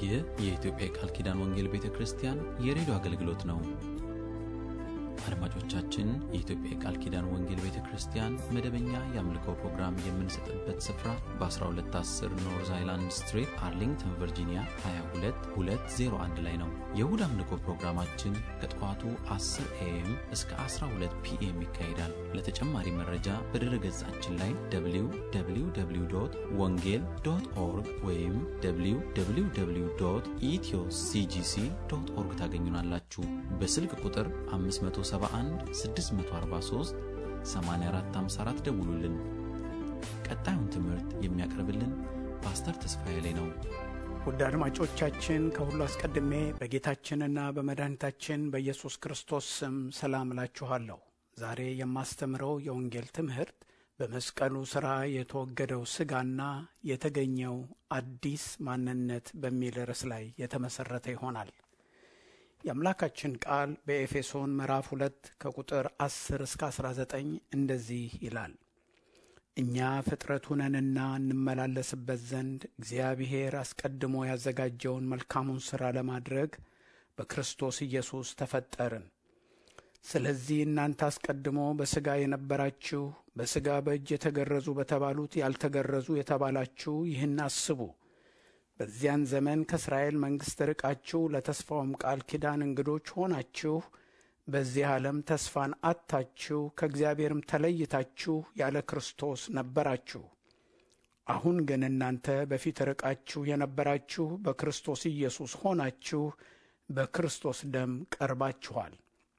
ይህ የኢትዮጵያ የቃል ኪዳን ወንጌል ቤተ ክርስቲያን የሬዲዮ አገልግሎት ነው። አድማጮቻችን፣ የኢትዮጵያ የቃል ኪዳን ወንጌል ቤተ ክርስቲያን መደበኛ የአምልኮ ፕሮግራም የምንሰጥበት ስፍራ በ1210 ኖርዝ አይላንድ ስትሪት አርሊንግተን ቨርጂኒያ 22201 ላይ ነው። የእሁድ አምልኮ ፕሮግራማችን ከጠዋቱ 10 ኤኤም እስከ 12 ፒኤም ይካሄዳል። ለተጨማሪ መረጃ በድረ ገጻችን ላይ www ወንጌል ዶት ኦርግ ወይም www ኢትዮ ሲጂሲ ዶት ኦርግ ታገኙናላችሁ። በስልክ ቁጥር 571 643 8454 ደውሉልን። ቀጣዩን ትምህርት የሚያቀርብልን ፓስተር ተስፋዬ ላይ ነው። ውድ አድማጮቻችን ከሁሉ አስቀድሜ በጌታችንና በመድኃኒታችን በኢየሱስ ክርስቶስ ስም ሰላም እላችኋለሁ። ዛሬ የማስተምረው የወንጌል ትምህርት በመስቀሉ ሥራ የተወገደው ሥጋና የተገኘው አዲስ ማንነት በሚል ርዕስ ላይ የተመሠረተ ይሆናል። የአምላካችን ቃል በኤፌሶን ምዕራፍ ሁለት ከቁጥር 10 እስከ 19 እንደዚህ ይላል እኛ ፍጥረቱ ነንና እንመላለስበት ዘንድ እግዚአብሔር አስቀድሞ ያዘጋጀውን መልካሙን ሥራ ለማድረግ በክርስቶስ ኢየሱስ ተፈጠርን። ስለዚህ እናንተ አስቀድሞ በሥጋ የነበራችሁ በሥጋ በእጅ የተገረዙ በተባሉት ያልተገረዙ የተባላችሁ ይህን አስቡ። በዚያን ዘመን ከእስራኤል መንግሥት ርቃችሁ ለተስፋውም ቃል ኪዳን እንግዶች ሆናችሁ በዚህ ዓለም ተስፋን አጥታችሁ ከእግዚአብሔርም ተለይታችሁ ያለ ክርስቶስ ነበራችሁ። አሁን ግን እናንተ በፊት ርቃችሁ የነበራችሁ በክርስቶስ ኢየሱስ ሆናችሁ በክርስቶስ ደም ቀርባችኋል።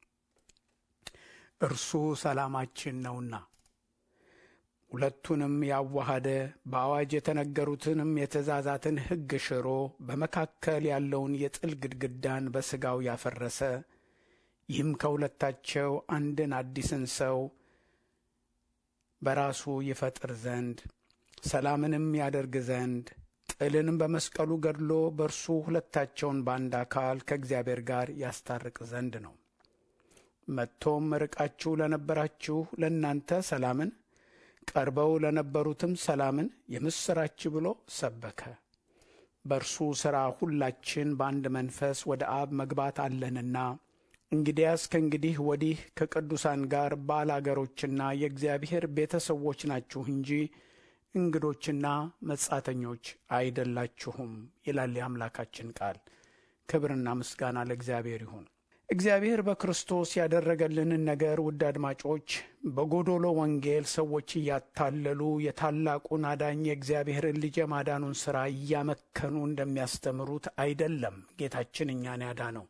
እርሱ ሰላማችን ነውና ሁለቱንም ያዋሃደ በአዋጅ የተነገሩትንም የትእዛዛትን ሕግ ሽሮ በመካከል ያለውን የጥል ግድግዳን በሥጋው ያፈረሰ ይህም ከሁለታቸው አንድን አዲስን ሰው በራሱ ይፈጥር ዘንድ ሰላምንም ያደርግ ዘንድ ጥልንም በመስቀሉ ገድሎ በእርሱ ሁለታቸውን በአንድ አካል ከእግዚአብሔር ጋር ያስታርቅ ዘንድ ነው። መጥቶም ርቃችሁ ለነበራችሁ ለእናንተ ሰላምን፣ ቀርበው ለነበሩትም ሰላምን የምሥራች ብሎ ሰበከ። በእርሱ ሥራ ሁላችን በአንድ መንፈስ ወደ አብ መግባት አለንና እንግዲያስ ከእንግዲህ ወዲህ ከቅዱሳን ጋር ባላገሮችና የእግዚአብሔር ቤተሰቦች ናችሁ እንጂ እንግዶችና መጻተኞች አይደላችሁም ይላል የአምላካችን ቃል። ክብርና ምስጋና ለእግዚአብሔር ይሁን። እግዚአብሔር በክርስቶስ ያደረገልንን ነገር ውድ አድማጮች፣ በጎዶሎ ወንጌል ሰዎች እያታለሉ የታላቁን አዳኝ የእግዚአብሔርን ልጅ የማዳኑን ሥራ እያመከኑ እንደሚያስተምሩት አይደለም። ጌታችን እኛን ያዳነው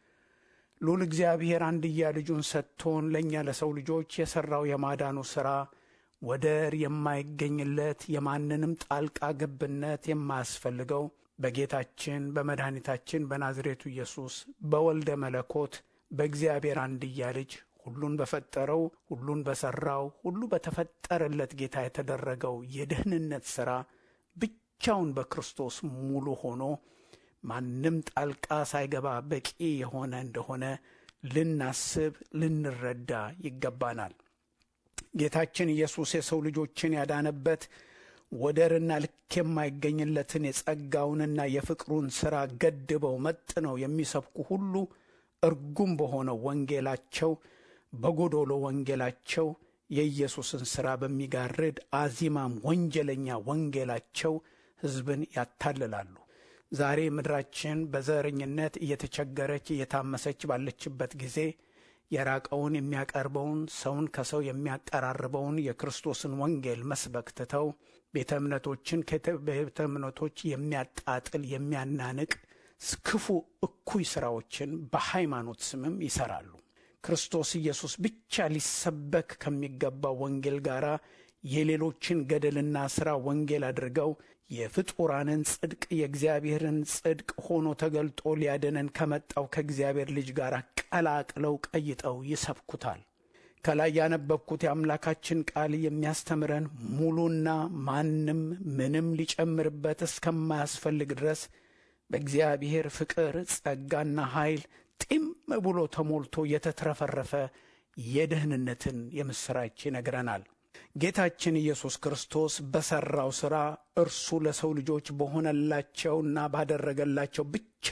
ልዑል እግዚአብሔር አንድያ ልጁን ሰጥቶን ለእኛ ለሰው ልጆች የሠራው የማዳኑ ሥራ ወደር የማይገኝለት የማንንም ጣልቃ ገብነት የማያስፈልገው በጌታችን በመድኃኒታችን በናዝሬቱ ኢየሱስ በወልደ መለኮት በእግዚአብሔር አንድያ ልጅ ሁሉን በፈጠረው ሁሉን በሠራው ሁሉ በተፈጠረለት ጌታ የተደረገው የደህንነት ሥራ ብቻውን በክርስቶስ ሙሉ ሆኖ ማንም ጣልቃ ሳይገባ በቂ የሆነ እንደሆነ ልናስብ ልንረዳ ይገባናል። ጌታችን ኢየሱስ የሰው ልጆችን ያዳነበት ወደርና ልክ የማይገኝለትን የጸጋውንና የፍቅሩን ሥራ ገድበው መጥነው የሚሰብኩ ሁሉ እርጉም በሆነው ወንጌላቸው በጎዶሎ ወንጌላቸው የኢየሱስን ሥራ በሚጋርድ አዚማም ወንጀለኛ ወንጌላቸው ሕዝብን ያታልላሉ። ዛሬ ምድራችን በዘረኝነት እየተቸገረች እየታመሰች ባለችበት ጊዜ የራቀውን የሚያቀርበውን ሰውን ከሰው የሚያቀራርበውን የክርስቶስን ወንጌል መስበክ ትተው ቤተ እምነቶችን ከቤተ እምነቶች የሚያጣጥል የሚያናንቅ ክፉ እኩይ ሥራዎችን በሃይማኖት ስምም ይሠራሉ። ክርስቶስ ኢየሱስ ብቻ ሊሰበክ ከሚገባው ወንጌል ጋር የሌሎችን ገደልና ሥራ ወንጌል አድርገው የፍጡራንን ጽድቅ የእግዚአብሔርን ጽድቅ ሆኖ ተገልጦ ሊያድነን ከመጣው ከእግዚአብሔር ልጅ ጋር ቀላቅለው ቀይጠው ይሰብኩታል። ከላይ ያነበብኩት የአምላካችን ቃል የሚያስተምረን ሙሉና ማንም ምንም ሊጨምርበት እስከማያስፈልግ ድረስ በእግዚአብሔር ፍቅር ጸጋና ኃይል ጢም ብሎ ተሞልቶ የተትረፈረፈ የደህንነትን የምሥራች ይነግረናል። ጌታችን ኢየሱስ ክርስቶስ በሠራው ሥራ እርሱ ለሰው ልጆች በሆነላቸውና ባደረገላቸው ብቻ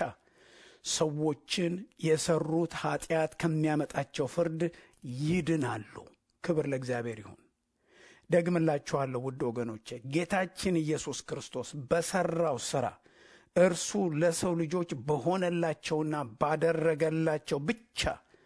ሰዎችን የሠሩት ኀጢአት ከሚያመጣቸው ፍርድ ይድናሉ። ክብር ለእግዚአብሔር ይሁን። ደግምላችኋለሁ ውድ ወገኖቼ፣ ጌታችን ኢየሱስ ክርስቶስ በሠራው ሥራ እርሱ ለሰው ልጆች በሆነላቸውና ባደረገላቸው ብቻ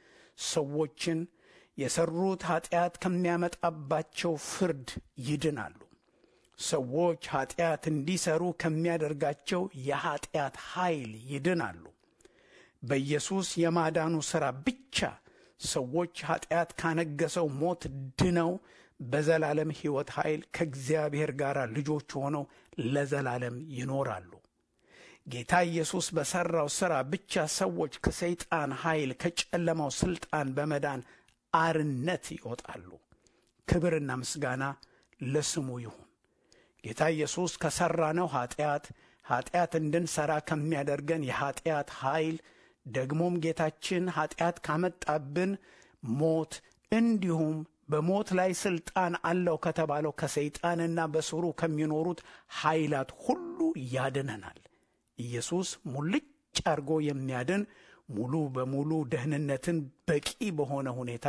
ሰዎችን የሠሩት ኀጢአት ከሚያመጣባቸው ፍርድ ይድናሉ። ሰዎች ኀጢአት እንዲሠሩ ከሚያደርጋቸው የኀጢአት ኃይል ይድናሉ። በኢየሱስ የማዳኑ ሥራ ብቻ ሰዎች ኀጢአት ካነገሰው ሞት ድነው በዘላለም ሕይወት ኃይል ከእግዚአብሔር ጋር ልጆች ሆነው ለዘላለም ይኖራሉ። ጌታ ኢየሱስ በሠራው ሥራ ብቻ ሰዎች ከሰይጣን ኃይል ከጨለማው ሥልጣን በመዳን አርነት ይወጣሉ። ክብርና ምስጋና ለስሙ ይሁን። ጌታ ኢየሱስ ከሠራነው ኀጢአት ኀጢአት እንድንሠራ ከሚያደርገን የኀጢአት ኃይል ደግሞም ጌታችን ኀጢአት ካመጣብን ሞት እንዲሁም በሞት ላይ ሥልጣን አለው ከተባለው ከሰይጣንና በስሩ ከሚኖሩት ኃይላት ሁሉ ያድነናል። ኢየሱስ ሙልጭ አድርጎ የሚያድን ሙሉ በሙሉ ደህንነትን በቂ በሆነ ሁኔታ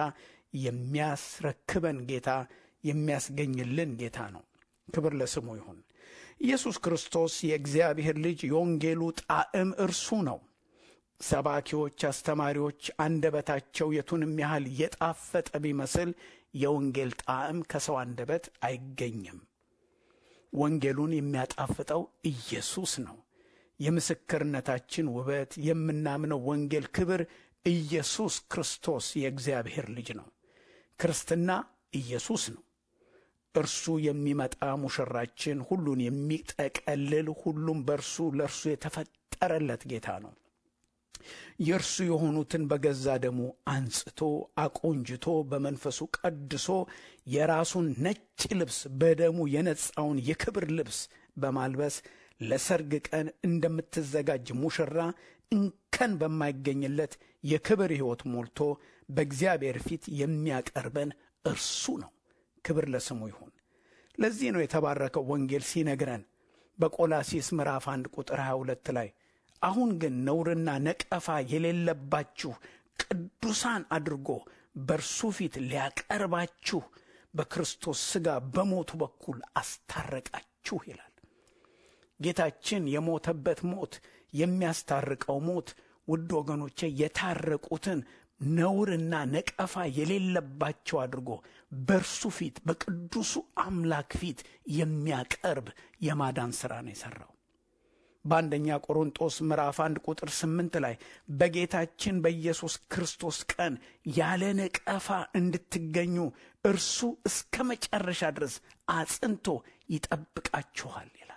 የሚያስረክበን ጌታ የሚያስገኝልን ጌታ ነው። ክብር ለስሙ ይሁን። ኢየሱስ ክርስቶስ የእግዚአብሔር ልጅ የወንጌሉ ጣዕም እርሱ ነው። ሰባኪዎች፣ አስተማሪዎች አንደበታቸው የቱንም ያህል የጣፈጠ ቢመስል የወንጌል ጣዕም ከሰው አንደበት አይገኝም። ወንጌሉን የሚያጣፍጠው ኢየሱስ ነው። የምስክርነታችን ውበት፣ የምናምነው ወንጌል ክብር ኢየሱስ ክርስቶስ የእግዚአብሔር ልጅ ነው። ክርስትና ኢየሱስ ነው። እርሱ የሚመጣ ሙሽራችን፣ ሁሉን የሚጠቀልል ሁሉም በእርሱ ለእርሱ የተፈጠረለት ጌታ ነው። የእርሱ የሆኑትን በገዛ ደሙ አንጽቶ አቆንጅቶ በመንፈሱ ቀድሶ የራሱን ነጭ ልብስ በደሙ የነጻውን የክብር ልብስ በማልበስ ለሰርግ ቀን እንደምትዘጋጅ ሙሽራ እንከን በማይገኝለት የክብር ሕይወት ሞልቶ በእግዚአብሔር ፊት የሚያቀርበን እርሱ ነው። ክብር ለስሙ ይሁን። ለዚህ ነው የተባረከው ወንጌል ሲነግረን በቆላሲስ ምዕራፍ 1 ቁጥር 22 ላይ አሁን ግን ነውርና ነቀፋ የሌለባችሁ ቅዱሳን አድርጎ በእርሱ ፊት ሊያቀርባችሁ በክርስቶስ ሥጋ በሞቱ በኩል አስታረቃችሁ ይላል። ጌታችን የሞተበት ሞት የሚያስታርቀው ሞት ውድ ወገኖቼ የታረቁትን ነውርና ነቀፋ የሌለባቸው አድርጎ በእርሱ ፊት በቅዱሱ አምላክ ፊት የሚያቀርብ የማዳን ሥራ ነው የሠራው። በአንደኛ ቆሮንጦስ ምዕራፍ አንድ ቁጥር ስምንት ላይ በጌታችን በኢየሱስ ክርስቶስ ቀን ያለ ነቀፋ እንድትገኙ እርሱ እስከ መጨረሻ ድረስ አጽንቶ ይጠብቃችኋል ይላል።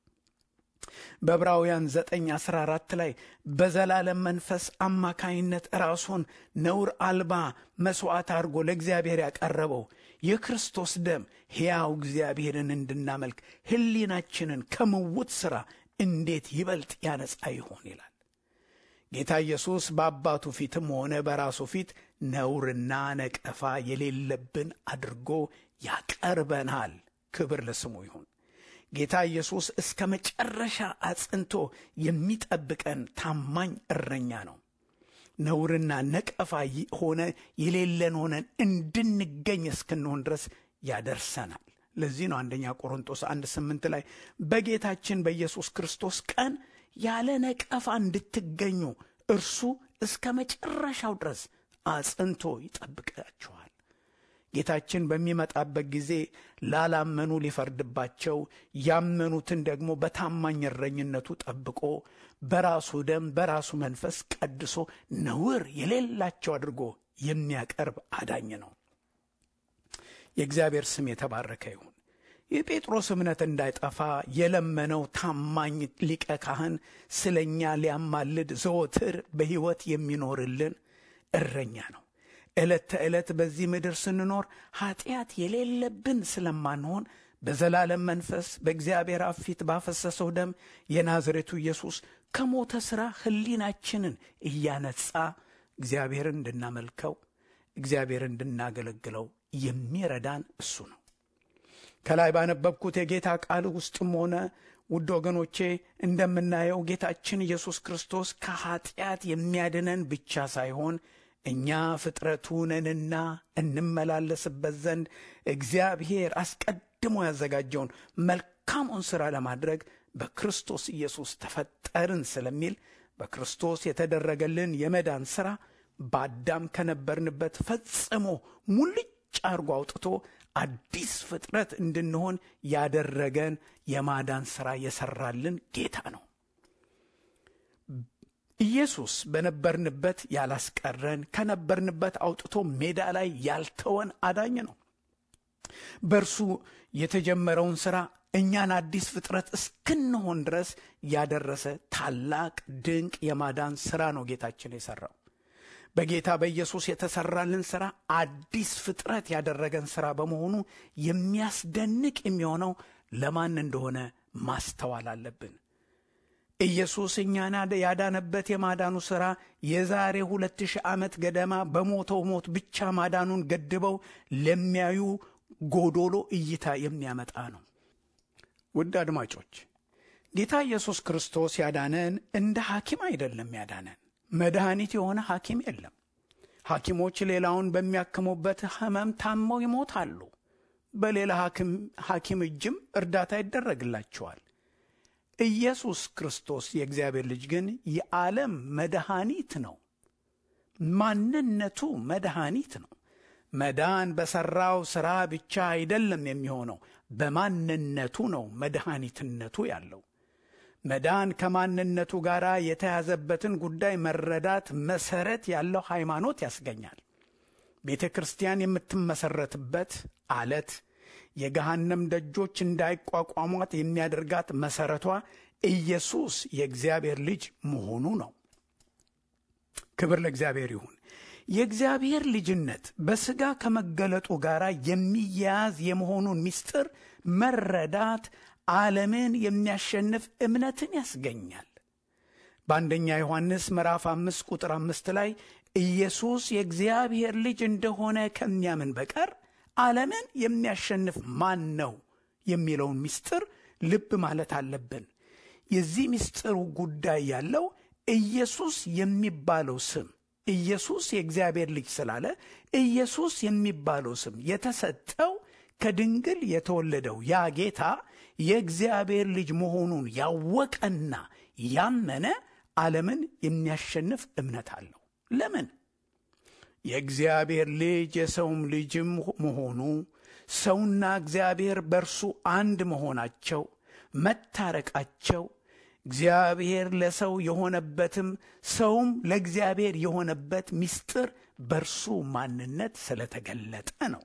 በዕብራውያን ዘጠኝ አስራ አራት ላይ በዘላለም መንፈስ አማካይነት ራሱን ነውር አልባ መሥዋዕት አድርጎ ለእግዚአብሔር ያቀረበው የክርስቶስ ደም ሕያው እግዚአብሔርን እንድናመልክ ሕሊናችንን ከምውት ሥራ እንዴት ይበልጥ ያነጻ ይሆን ይላል። ጌታ ኢየሱስ በአባቱ ፊትም ሆነ በራሱ ፊት ነውርና ነቀፋ የሌለብን አድርጎ ያቀርበናል። ክብር ለስሙ ይሁን። ጌታ ኢየሱስ እስከ መጨረሻ አጽንቶ የሚጠብቀን ታማኝ እረኛ ነው። ነውርና ነቀፋ ሆነ የሌለን ሆነን እንድንገኝ እስክንሆን ድረስ ያደርሰናል። ለዚህ ነው አንደኛ ቆሮንጦስ አንድ ስምንት ላይ በጌታችን በኢየሱስ ክርስቶስ ቀን ያለ ነቀፋ እንድትገኙ እርሱ እስከ መጨረሻው ድረስ አጽንቶ ይጠብቃችኋል። ጌታችን በሚመጣበት ጊዜ ላላመኑ ሊፈርድባቸው፣ ያመኑትን ደግሞ በታማኝ እረኝነቱ ጠብቆ በራሱ ደም በራሱ መንፈስ ቀድሶ ነውር የሌላቸው አድርጎ የሚያቀርብ አዳኝ ነው። የእግዚአብሔር ስም የተባረከ ይሁን። የጴጥሮስ እምነት እንዳይጠፋ የለመነው ታማኝ ሊቀ ካህን ስለ እኛ ሊያማልድ ዘወትር በሕይወት የሚኖርልን እረኛ ነው። ዕለት ተዕለት በዚህ ምድር ስንኖር ኀጢአት የሌለብን ስለማንሆን በዘላለም መንፈስ በእግዚአብሔር አብ ፊት ባፈሰሰው ደም የናዝሬቱ ኢየሱስ ከሞተ ሥራ ሕሊናችንን እያነጻ እግዚአብሔርን እንድናመልከው እግዚአብሔርን እንድናገለግለው የሚረዳን እሱ ነው። ከላይ ባነበብኩት የጌታ ቃል ውስጥም ሆነ ውድ ወገኖቼ እንደምናየው ጌታችን ኢየሱስ ክርስቶስ ከኀጢአት የሚያድነን ብቻ ሳይሆን እኛ ፍጥረቱ ነንና እንመላለስበት ዘንድ እግዚአብሔር አስቀድሞ ያዘጋጀውን መልካሙን ሥራ ለማድረግ በክርስቶስ ኢየሱስ ተፈጠርን ስለሚል በክርስቶስ የተደረገልን የመዳን ሥራ በአዳም ከነበርንበት ፈጽሞ ሙልጭ አርጎ አውጥቶ አዲስ ፍጥረት እንድንሆን ያደረገን የማዳን ሥራ የሠራልን ጌታ ነው። ኢየሱስ በነበርንበት ያላስቀረን ከነበርንበት አውጥቶ ሜዳ ላይ ያልተወን አዳኝ ነው። በእርሱ የተጀመረውን ሥራ እኛን አዲስ ፍጥረት እስክንሆን ድረስ ያደረሰ ታላቅ ድንቅ የማዳን ሥራ ነው ጌታችን የሠራው። በጌታ በኢየሱስ የተሠራልን ሥራ አዲስ ፍጥረት ያደረገን ሥራ በመሆኑ የሚያስደንቅ የሚሆነው ለማን እንደሆነ ማስተዋል አለብን። ኢየሱስ እኛን ያዳነበት የማዳኑ ሥራ የዛሬ ሁለት ሺህ ዓመት ገደማ በሞተው ሞት ብቻ ማዳኑን ገድበው ለሚያዩ ጎዶሎ እይታ የሚያመጣ ነው። ውድ አድማጮች ጌታ ኢየሱስ ክርስቶስ ያዳነን እንደ ሐኪም አይደለም ያዳነን። መድኃኒት የሆነ ሐኪም የለም። ሐኪሞች ሌላውን በሚያክሙበት ሕመም ታመው ይሞታሉ። በሌላ ሐኪም እጅም እርዳታ ይደረግላቸዋል። ኢየሱስ ክርስቶስ የእግዚአብሔር ልጅ ግን የዓለም መድኃኒት ነው። ማንነቱ መድኃኒት ነው። መዳን በሠራው ሥራ ብቻ አይደለም የሚሆነው፣ በማንነቱ ነው መድኃኒትነቱ ያለው። መዳን ከማንነቱ ጋር የተያዘበትን ጉዳይ መረዳት መሠረት ያለው ሃይማኖት ያስገኛል። ቤተ ክርስቲያን የምትመሠረትበት አለት የገሃነም ደጆች እንዳይቋቋሟት የሚያደርጋት መሠረቷ ኢየሱስ የእግዚአብሔር ልጅ መሆኑ ነው። ክብር ለእግዚአብሔር ይሁን። የእግዚአብሔር ልጅነት በሥጋ ከመገለጡ ጋር የሚያያዝ የመሆኑን ምስጢር መረዳት ዓለምን የሚያሸንፍ እምነትን ያስገኛል። በአንደኛ ዮሐንስ ምዕራፍ አምስት ቁጥር አምስት ላይ ኢየሱስ የእግዚአብሔር ልጅ እንደሆነ ከሚያምን በቀር ዓለምን የሚያሸንፍ ማን ነው የሚለውን ምስጢር ልብ ማለት አለብን። የዚህ ምስጢሩ ጉዳይ ያለው ኢየሱስ የሚባለው ስም ኢየሱስ የእግዚአብሔር ልጅ ስላለ ኢየሱስ የሚባለው ስም የተሰጠው ከድንግል የተወለደው ያ ጌታ የእግዚአብሔር ልጅ መሆኑን ያወቀና ያመነ ዓለምን የሚያሸንፍ እምነት አለው። ለምን? የእግዚአብሔር ልጅ የሰውም ልጅም መሆኑ ሰውና እግዚአብሔር በእርሱ አንድ መሆናቸው መታረቃቸው እግዚአብሔር ለሰው የሆነበትም ሰውም ለእግዚአብሔር የሆነበት ምስጢር በእርሱ ማንነት ስለተገለጠ ነው።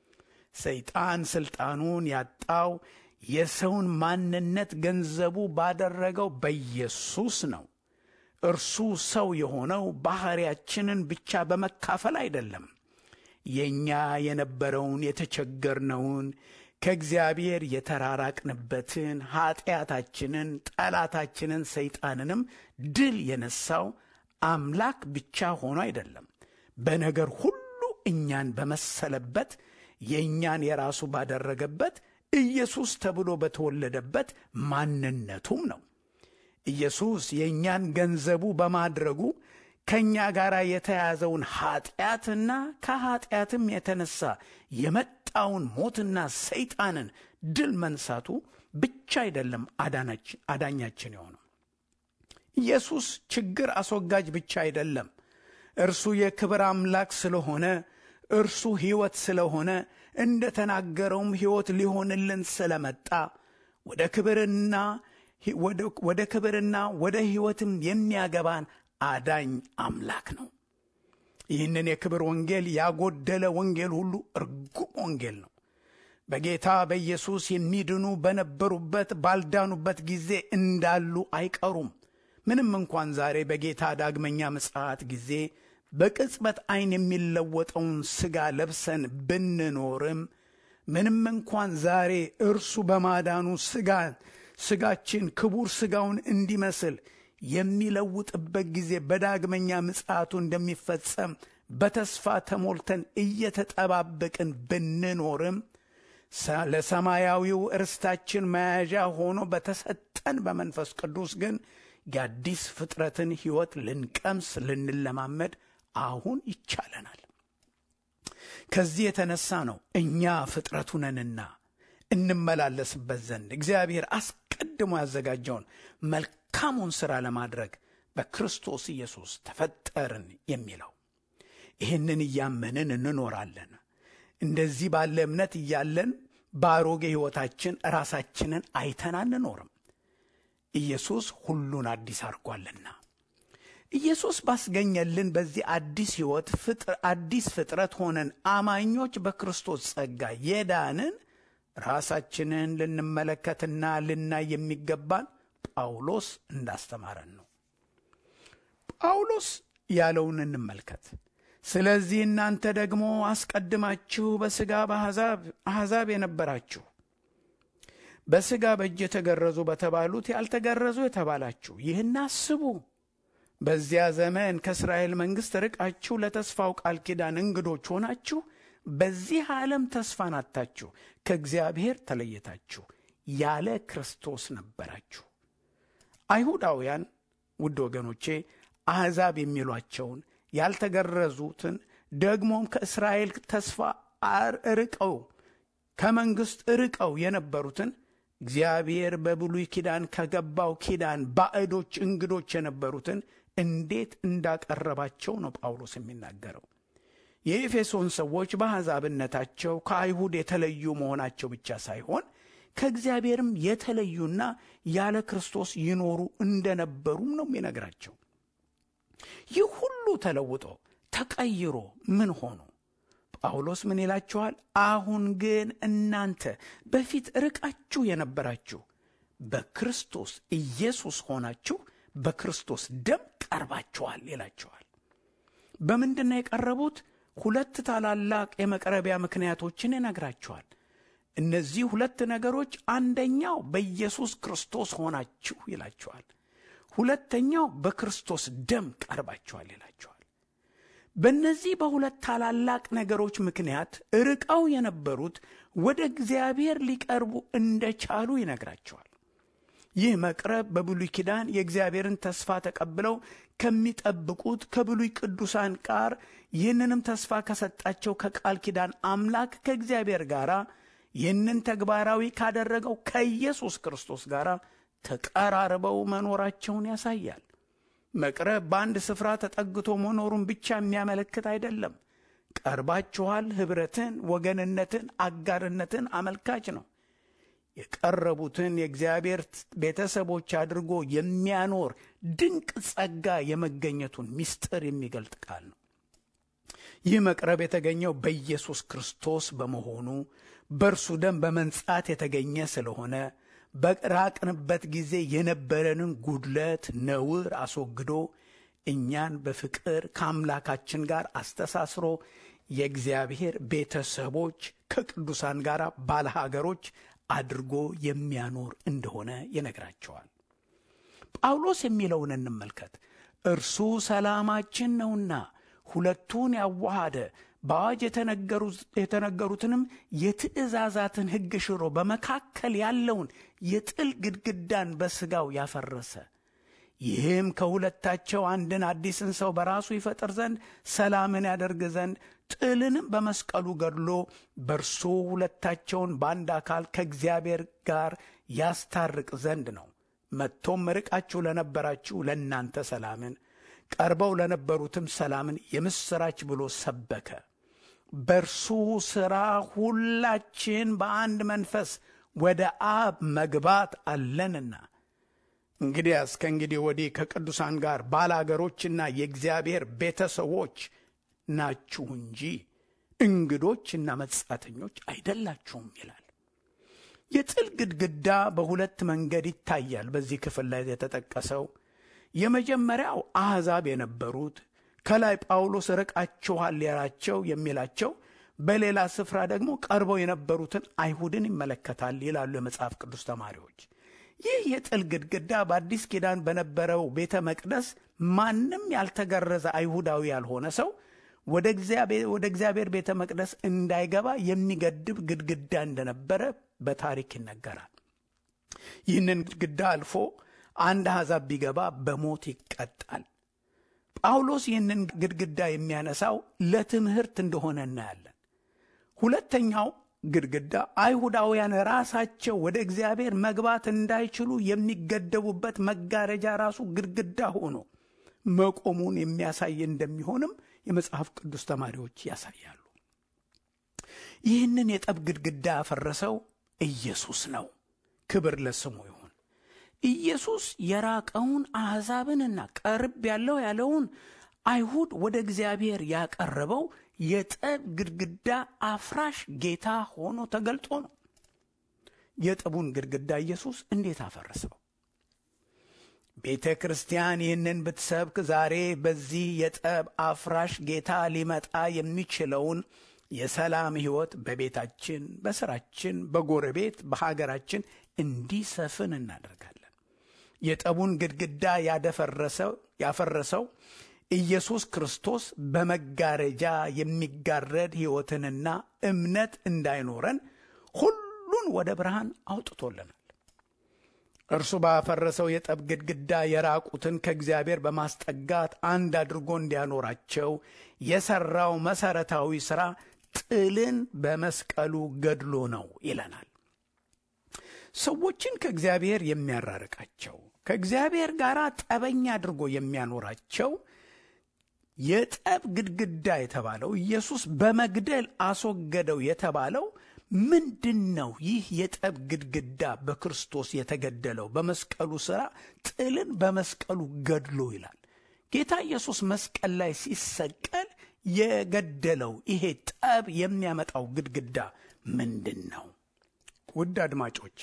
ሰይጣን ሥልጣኑን ያጣው የሰውን ማንነት ገንዘቡ ባደረገው በኢየሱስ ነው። እርሱ ሰው የሆነው ባሕርያችንን ብቻ በመካፈል አይደለም። የእኛ የነበረውን የተቸገርነውን ከእግዚአብሔር የተራራቅንበትን ኀጢአታችንን፣ ጠላታችንን ሰይጣንንም ድል የነሳው አምላክ ብቻ ሆኖ አይደለም። በነገር ሁሉ እኛን በመሰለበት የእኛን የራሱ ባደረገበት ኢየሱስ ተብሎ በተወለደበት ማንነቱም ነው። ኢየሱስ የእኛን ገንዘቡ በማድረጉ ከእኛ ጋር የተያዘውን ኀጢአትና ከኀጢአትም የተነሳ የመጣውን ሞትና ሰይጣንን ድል መንሳቱ ብቻ አይደለም አዳኛችን የሆነው። ኢየሱስ ችግር አስወጋጅ ብቻ አይደለም። እርሱ የክብር አምላክ ስለሆነ እርሱ ሕይወት ስለሆነ እንደ ተናገረውም ሕይወት ሊሆንልን ስለመጣ ወደ ክብርና ወደ ክብርና ወደ ሕይወትም የሚያገባን አዳኝ አምላክ ነው። ይህንን የክብር ወንጌል ያጎደለ ወንጌል ሁሉ እርጉም ወንጌል ነው። በጌታ በኢየሱስ የሚድኑ በነበሩበት ባልዳኑበት ጊዜ እንዳሉ አይቀሩም። ምንም እንኳን ዛሬ በጌታ ዳግመኛ ምጽአት ጊዜ በቅጽበት ዐይን የሚለወጠውን ሥጋ ለብሰን ብንኖርም ምንም እንኳን ዛሬ እርሱ በማዳኑ ሥጋ ሥጋችን ክቡር ሥጋውን እንዲመስል የሚለውጥበት ጊዜ በዳግመኛ ምጽአቱ እንደሚፈጸም በተስፋ ተሞልተን እየተጠባበቅን ብንኖርም ለሰማያዊው እርስታችን መያዣ ሆኖ በተሰጠን በመንፈስ ቅዱስ ግን የአዲስ ፍጥረትን ሕይወት ልንቀምስ ልንለማመድ አሁን ይቻለናል። ከዚህ የተነሳ ነው እኛ ፍጥረቱ ነንና እንመላለስበት ዘንድ እግዚአብሔር አስቀድሞ ያዘጋጀውን መልካሙን ሥራ ለማድረግ በክርስቶስ ኢየሱስ ተፈጠርን የሚለው። ይህንን እያመንን እንኖራለን። እንደዚህ ባለ እምነት እያለን በአሮጌ ሕይወታችን ራሳችንን አይተን አንኖርም። ኢየሱስ ሁሉን አዲስ አድርጓልና ኢየሱስ ባስገኘልን በዚህ አዲስ ሕይወት አዲስ ፍጥረት ሆነን አማኞች በክርስቶስ ጸጋ የዳንን ራሳችንን ልንመለከትና ልናይ የሚገባን ጳውሎስ እንዳስተማረን ነው። ጳውሎስ ያለውን እንመልከት። ስለዚህ እናንተ ደግሞ አስቀድማችሁ በሥጋ በአሕዛብ የነበራችሁ በሥጋ በእጅ የተገረዙ በተባሉት ያልተገረዙ የተባላችሁ ይህን አስቡ። በዚያ ዘመን ከእስራኤል መንግሥት ርቃችሁ ለተስፋው ቃል ኪዳን እንግዶች ሆናችሁ በዚህ ዓለም ተስፋን አጥታችሁ ከእግዚአብሔር ተለየታችሁ ያለ ክርስቶስ ነበራችሁ። አይሁዳውያን ውድ ወገኖቼ አሕዛብ የሚሏቸውን ያልተገረዙትን ደግሞም ከእስራኤል ተስፋ ርቀው ከመንግሥት ርቀው የነበሩትን እግዚአብሔር በብሉይ ኪዳን ከገባው ኪዳን ባዕዶች እንግዶች የነበሩትን እንዴት እንዳቀረባቸው ነው ጳውሎስ የሚናገረው። የኤፌሶን ሰዎች በአሕዛብነታቸው ከአይሁድ የተለዩ መሆናቸው ብቻ ሳይሆን ከእግዚአብሔርም የተለዩና ያለ ክርስቶስ ይኖሩ እንደነበሩም ነው የሚነግራቸው። ይህ ሁሉ ተለውጦ ተቀይሮ ምን ሆኑ? ጳውሎስ ምን ይላችኋል? አሁን ግን እናንተ በፊት ርቃችሁ የነበራችሁ በክርስቶስ ኢየሱስ ሆናችሁ በክርስቶስ ደም ቀርባችኋል ይላችኋል። በምንድን ነው የቀረቡት? ሁለት ታላላቅ የመቅረቢያ ምክንያቶችን ይነግራችኋል። እነዚህ ሁለት ነገሮች አንደኛው በኢየሱስ ክርስቶስ ሆናችሁ ይላችኋል። ሁለተኛው በክርስቶስ ደም ቀርባችኋል ይላችኋል። በእነዚህ በሁለት ታላላቅ ነገሮች ምክንያት ርቀው የነበሩት ወደ እግዚአብሔር ሊቀርቡ እንደቻሉ ይነግራቸዋል። ይህ መቅረብ በብሉይ ኪዳን የእግዚአብሔርን ተስፋ ተቀብለው ከሚጠብቁት ከብሉይ ቅዱሳን ጋር ይህንንም ተስፋ ከሰጣቸው ከቃል ኪዳን አምላክ ከእግዚአብሔር ጋር ይህንን ተግባራዊ ካደረገው ከኢየሱስ ክርስቶስ ጋር ተቀራርበው መኖራቸውን ያሳያል። መቅረብ በአንድ ስፍራ ተጠግቶ መኖሩን ብቻ የሚያመለክት አይደለም። ቀርባችኋል፣ ኅብረትን፣ ወገንነትን፣ አጋርነትን አመልካች ነው። የቀረቡትን የእግዚአብሔር ቤተሰቦች አድርጎ የሚያኖር ድንቅ ጸጋ የመገኘቱን ምስጢር የሚገልጥ ቃል ነው። ይህ መቅረብ የተገኘው በኢየሱስ ክርስቶስ በመሆኑ በእርሱ ደም በመንጻት የተገኘ ስለሆነ በራቅንበት ጊዜ የነበረንን ጉድለት፣ ነውር አስወግዶ እኛን በፍቅር ከአምላካችን ጋር አስተሳስሮ የእግዚአብሔር ቤተሰቦች ከቅዱሳን ጋር ባለሀገሮች አድርጎ የሚያኖር እንደሆነ ይነግራቸዋል። ጳውሎስ የሚለውን እንመልከት። እርሱ ሰላማችን ነውና ሁለቱን ያዋሃደ በአዋጅ የተነገሩትንም የትእዛዛትን ሕግ ሽሮ በመካከል ያለውን የጥል ግድግዳን በሥጋው ያፈረሰ ይህም ከሁለታቸው አንድን አዲስን ሰው በራሱ ይፈጥር ዘንድ ሰላምን ያደርግ ዘንድ ጥልንም በመስቀሉ ገድሎ በእርሱ ሁለታቸውን በአንድ አካል ከእግዚአብሔር ጋር ያስታርቅ ዘንድ ነው። መጥቶም ርቃችሁ ለነበራችሁ ለእናንተ ሰላምን ቀርበው ለነበሩትም ሰላምን የምሥራች ብሎ ሰበከ። በእርሱ ሥራ ሁላችን በአንድ መንፈስ ወደ አብ መግባት አለንና እንግዲያስ ከእንግዲህ ወዲህ ከቅዱሳን ጋር ባላገሮችና የእግዚአብሔር ቤተሰቦች ናችሁ እንጂ እንግዶችና መጻተኞች አይደላችሁም ይላል። የጥል ግድግዳ በሁለት መንገድ ይታያል። በዚህ ክፍል ላይ የተጠቀሰው የመጀመሪያው አሕዛብ የነበሩት ከላይ ጳውሎስ ርቃችኋል ያላቸው የሚላቸው በሌላ ስፍራ ደግሞ ቀርበው የነበሩትን አይሁድን ይመለከታል ይላሉ የመጽሐፍ ቅዱስ ተማሪዎች። ይህ የጥል ግድግዳ በአዲስ ኪዳን በነበረው ቤተ መቅደስ ማንም ያልተገረዘ አይሁዳዊ ያልሆነ ሰው ወደ እግዚአብሔር ቤተ መቅደስ እንዳይገባ የሚገድብ ግድግዳ እንደነበረ በታሪክ ይነገራል። ይህንን ግድግዳ አልፎ አንድ አሕዛብ ቢገባ በሞት ይቀጣል። ጳውሎስ ይህንን ግድግዳ የሚያነሳው ለትምህርት እንደሆነ እናያለን። ሁለተኛው ግድግዳ አይሁዳውያን ራሳቸው ወደ እግዚአብሔር መግባት እንዳይችሉ የሚገደቡበት መጋረጃ ራሱ ግድግዳ ሆኖ መቆሙን የሚያሳይ እንደሚሆንም የመጽሐፍ ቅዱስ ተማሪዎች ያሳያሉ። ይህንን የጠብ ግድግዳ ያፈረሰው ኢየሱስ ነው። ክብር ለስሙ ይሁን። ኢየሱስ የራቀውን አሕዛብንና ቀርብ ያለው ያለውን አይሁድ ወደ እግዚአብሔር ያቀረበው የጠብ ግድግዳ አፍራሽ ጌታ ሆኖ ተገልጦ ነው። የጠቡን ግድግዳ ኢየሱስ እንዴት አፈረሰው? ቤተ ክርስቲያን ይህንን ብትሰብክ ዛሬ በዚህ የጠብ አፍራሽ ጌታ ሊመጣ የሚችለውን የሰላም ሕይወት በቤታችን፣ በስራችን፣ በጎረቤት፣ በሀገራችን እንዲሰፍን እናደርጋለን። የጠቡን ግድግዳ ያደፈረሰው ያፈረሰው ኢየሱስ ክርስቶስ በመጋረጃ የሚጋረድ ሕይወትንና እምነት እንዳይኖረን ሁሉን ወደ ብርሃን አውጥቶልናል። እርሱ ባፈረሰው የጠብ ግድግዳ የራቁትን ከእግዚአብሔር በማስጠጋት አንድ አድርጎ እንዲያኖራቸው የሠራው መሠረታዊ ሥራ ጥልን በመስቀሉ ገድሎ ነው ይለናል። ሰዎችን ከእግዚአብሔር የሚያራርቃቸው ከእግዚአብሔር ጋር ጠበኛ አድርጎ የሚያኖራቸው የጠብ ግድግዳ የተባለው ኢየሱስ በመግደል አስወገደው የተባለው ምንድን ነው? ይህ የጠብ ግድግዳ በክርስቶስ የተገደለው በመስቀሉ ሥራ ጥልን በመስቀሉ ገድሎ ይላል። ጌታ ኢየሱስ መስቀል ላይ ሲሰቀል የገደለው ይሄ ጠብ የሚያመጣው ግድግዳ ምንድን ነው? ውድ አድማጮች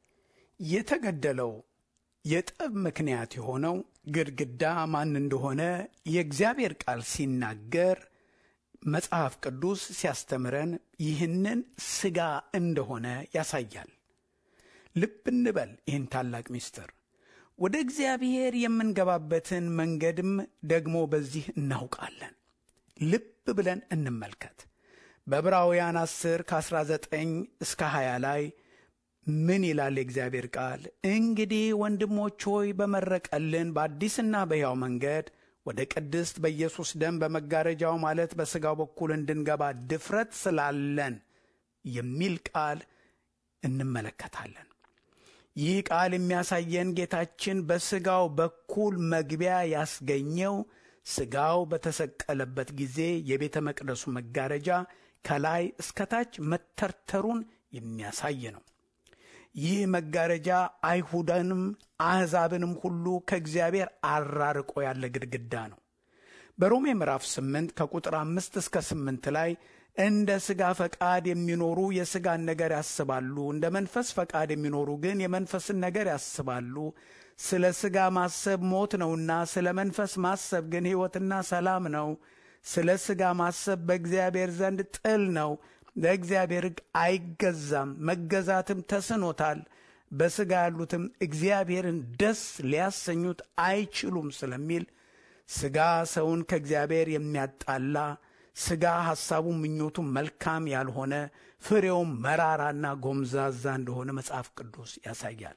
የተገደለው የጠብ ምክንያት የሆነው ግድግዳ ማን እንደሆነ የእግዚአብሔር ቃል ሲናገር መጽሐፍ ቅዱስ ሲያስተምረን ይህንን ሥጋ እንደሆነ ያሳያል። ልብ እንበል ይህን ታላቅ ምስጢር። ወደ እግዚአብሔር የምንገባበትን መንገድም ደግሞ በዚህ እናውቃለን። ልብ ብለን እንመልከት። በዕብራውያን 10 ከ19 እስከ 20 ላይ ምን ይላል የእግዚአብሔር ቃል? እንግዲህ ወንድሞች ሆይ በመረቀልን በአዲስና በሕያው መንገድ ወደ ቅድስት በኢየሱስ ደም በመጋረጃው ማለት በሥጋው በኩል እንድንገባ ድፍረት ስላለን የሚል ቃል እንመለከታለን። ይህ ቃል የሚያሳየን ጌታችን በሥጋው በኩል መግቢያ ያስገኘው ሥጋው በተሰቀለበት ጊዜ የቤተ መቅደሱ መጋረጃ ከላይ እስከታች መተርተሩን የሚያሳይ ነው። ይህ መጋረጃ አይሁዳንም አሕዛብንም ሁሉ ከእግዚአብሔር አራርቆ ያለ ግድግዳ ነው። በሮሜ ምዕራፍ 8 ከቁጥር አምስት እስከ ስምንት ላይ እንደ ሥጋ ፈቃድ የሚኖሩ የሥጋን ነገር ያስባሉ፣ እንደ መንፈስ ፈቃድ የሚኖሩ ግን የመንፈስን ነገር ያስባሉ። ስለ ሥጋ ማሰብ ሞት ነውና፣ ስለ መንፈስ ማሰብ ግን ሕይወትና ሰላም ነው። ስለ ሥጋ ማሰብ በእግዚአብሔር ዘንድ ጥል ነው። ለእግዚአብሔር ሕግ አይገዛም፣ መገዛትም ተስኖታል። በሥጋ ያሉትም እግዚአብሔርን ደስ ሊያሰኙት አይችሉም ስለሚል ሥጋ ሰውን ከእግዚአብሔር የሚያጣላ ሥጋ ሐሳቡ ምኞቱ መልካም ያልሆነ ፍሬውም መራራና ጎምዛዛ እንደሆነ መጽሐፍ ቅዱስ ያሳያል።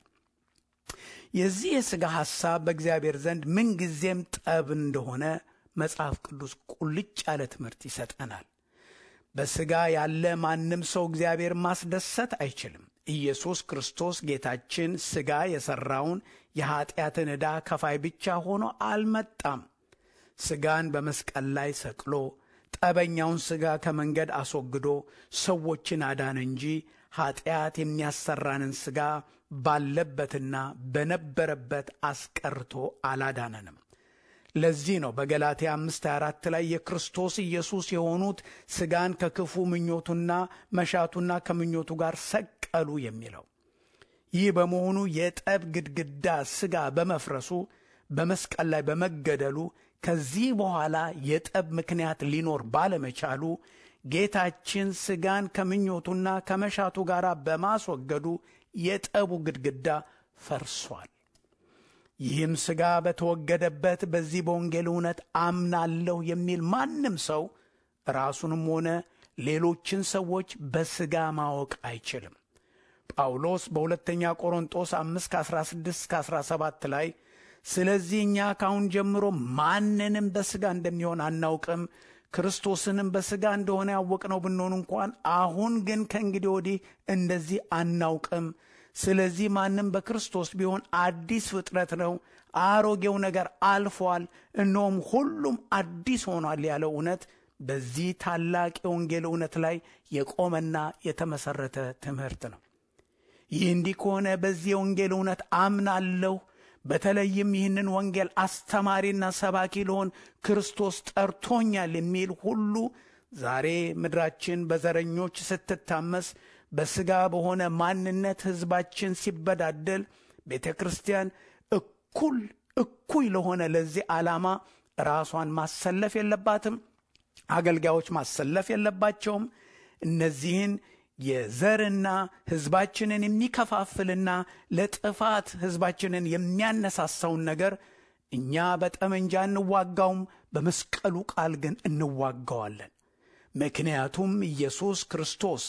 የዚህ የሥጋ ሐሳብ በእግዚአብሔር ዘንድ ምንጊዜም ጠብ እንደሆነ መጽሐፍ ቅዱስ ቁልጭ ያለ ትምህርት ይሰጠናል። በሥጋ ያለ ማንም ሰው እግዚአብሔር ማስደሰት አይችልም። ኢየሱስ ክርስቶስ ጌታችን ሥጋ የሠራውን የኀጢአትን ዕዳ ከፋይ ብቻ ሆኖ አልመጣም። ሥጋን በመስቀል ላይ ሰቅሎ ጠበኛውን ሥጋ ከመንገድ አስወግዶ ሰዎችን አዳን እንጂ ኀጢአት የሚያሰራንን ሥጋ ባለበትና በነበረበት አስቀርቶ አላዳነንም። ለዚህ ነው በገላትያ አምስት አራት ላይ የክርስቶስ ኢየሱስ የሆኑት ሥጋን ከክፉ ምኞቱና መሻቱና ከምኞቱ ጋር ሰቀሉ የሚለው። ይህ በመሆኑ የጠብ ግድግዳ ሥጋ በመፍረሱ በመስቀል ላይ በመገደሉ ከዚህ በኋላ የጠብ ምክንያት ሊኖር ባለመቻሉ ጌታችን ሥጋን ከምኞቱና ከመሻቱ ጋር በማስወገዱ የጠቡ ግድግዳ ፈርሷል። ይህም ሥጋ በተወገደበት በዚህ በወንጌል እውነት አምናለሁ የሚል ማንም ሰው ራሱንም ሆነ ሌሎችን ሰዎች በሥጋ ማወቅ አይችልም። ጳውሎስ በሁለተኛ ቆሮንጦስ 5 ከ16 እስከ 17 ላይ ስለዚህ እኛ ካሁን ጀምሮ ማንንም በሥጋ እንደሚሆን አናውቅም፣ ክርስቶስንም በሥጋ እንደሆነ ያወቅነው ብንሆን እንኳን አሁን ግን ከእንግዲህ ወዲህ እንደዚህ አናውቅም። ስለዚህ ማንም በክርስቶስ ቢሆን አዲስ ፍጥረት ነው፣ አሮጌው ነገር አልፏል፣ እነሆም ሁሉም አዲስ ሆኗል ያለው እውነት በዚህ ታላቅ የወንጌል እውነት ላይ የቆመና የተመሠረተ ትምህርት ነው። ይህ እንዲህ ከሆነ በዚህ የወንጌል እውነት አምናለሁ። በተለይም ይህንን ወንጌል አስተማሪና ሰባኪ ልሆን ክርስቶስ ጠርቶኛል የሚል ሁሉ ዛሬ ምድራችን በዘረኞች ስትታመስ፣ በሥጋ በሆነ ማንነት ሕዝባችን ሲበዳደል፣ ቤተ ክርስቲያን እኩል እኩይ ለሆነ ለዚህ ዓላማ ራሷን ማሰለፍ የለባትም። አገልጋዮች ማሰለፍ የለባቸውም። እነዚህን የዘርና ሕዝባችንን የሚከፋፍልና ለጥፋት ሕዝባችንን የሚያነሳሳውን ነገር እኛ በጠመንጃ እንዋጋውም፣ በመስቀሉ ቃል ግን እንዋጋዋለን። ምክንያቱም ኢየሱስ ክርስቶስ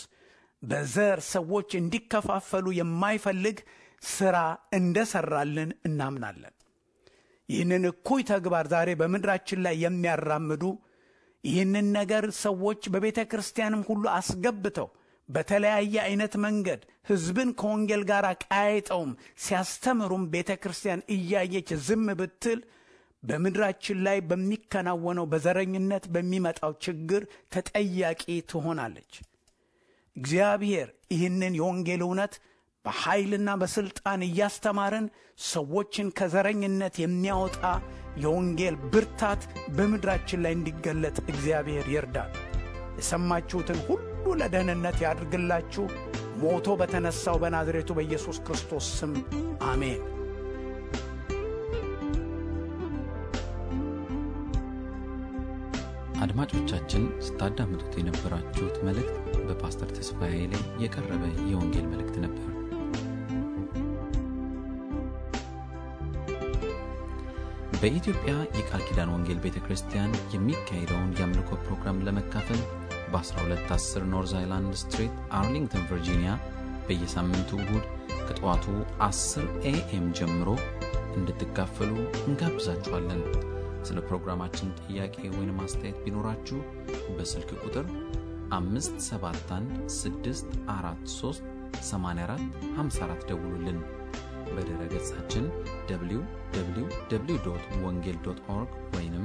በዘር ሰዎች እንዲከፋፈሉ የማይፈልግ ሥራ እንደሠራልን እናምናለን። ይህንን እኩይ ተግባር ዛሬ በምድራችን ላይ የሚያራምዱ ይህንን ነገር ሰዎች በቤተ ክርስቲያንም ሁሉ አስገብተው በተለያየ አይነት መንገድ ሕዝብን ከወንጌል ጋር ቀያይጠውም ሲያስተምሩም ቤተ ክርስቲያን እያየች ዝም ብትል በምድራችን ላይ በሚከናወነው በዘረኝነት በሚመጣው ችግር ተጠያቂ ትሆናለች። እግዚአብሔር ይህንን የወንጌል እውነት በኃይልና በሥልጣን እያስተማርን ሰዎችን ከዘረኝነት የሚያወጣ የወንጌል ብርታት በምድራችን ላይ እንዲገለጥ እግዚአብሔር ይርዳል። የሰማችሁትን ሁሉ ለደህንነት ያድርግላችሁ። ሞቶ በተነሳው በናዝሬቱ በኢየሱስ ክርስቶስ ስም አሜን። አድማጮቻችን ስታዳምጡት የነበራችሁት መልእክት በፓስተር ተስፋዬ ላይ የቀረበ የወንጌል መልእክት ነበር። በኢትዮጵያ የቃል ኪዳን ወንጌል ቤተ ክርስቲያን የሚካሄደውን የአምልኮ ፕሮግራም ለመካፈል በ1210 ኖርዝ አይላንድ ስትሪት አርሊንግተን ቨርጂኒያ በየሳምንቱ እሁድ ከጠዋቱ 10 ኤኤም ጀምሮ እንድትካፈሉ እንጋብዛችኋለን። ስለ ፕሮግራማችን ጥያቄ ወይም አስተያየት ቢኖራችሁ በስልክ ቁጥር 571 ደውሉልን። በድረ ገጻችን www ወንጌል ኦርግ ወይም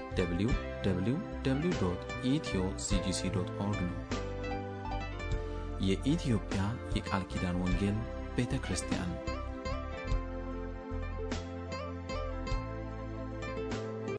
www ኢትዮ ሲጂሲ ኦርግ ነው። የኢትዮጵያ የቃል ኪዳን ወንጌል ቤተ ክርስቲያን